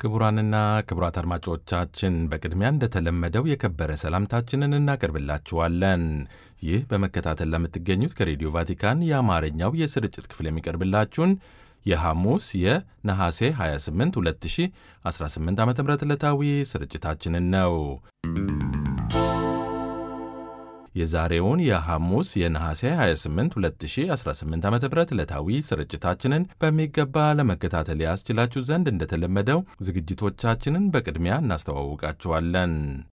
ክቡራንና ክቡራት አድማጮቻችን በቅድሚያ እንደተለመደው የከበረ ሰላምታችንን እናቀርብላችኋለን። ይህ በመከታተል ለምትገኙት ከሬዲዮ ቫቲካን የአማርኛው የስርጭት ክፍል የሚቀርብላችሁን የሐሙስ የነሐሴ 28 2018 ዓ ም ዕለታዊ ስርጭታችንን ነው። የዛሬውን የሐሙስ የነሐሴ 28 2018 ዓ ም ዕለታዊ ስርጭታችንን በሚገባ ለመከታተል ያስችላችሁ ዘንድ እንደተለመደው ዝግጅቶቻችንን በቅድሚያ እናስተዋውቃችኋለን።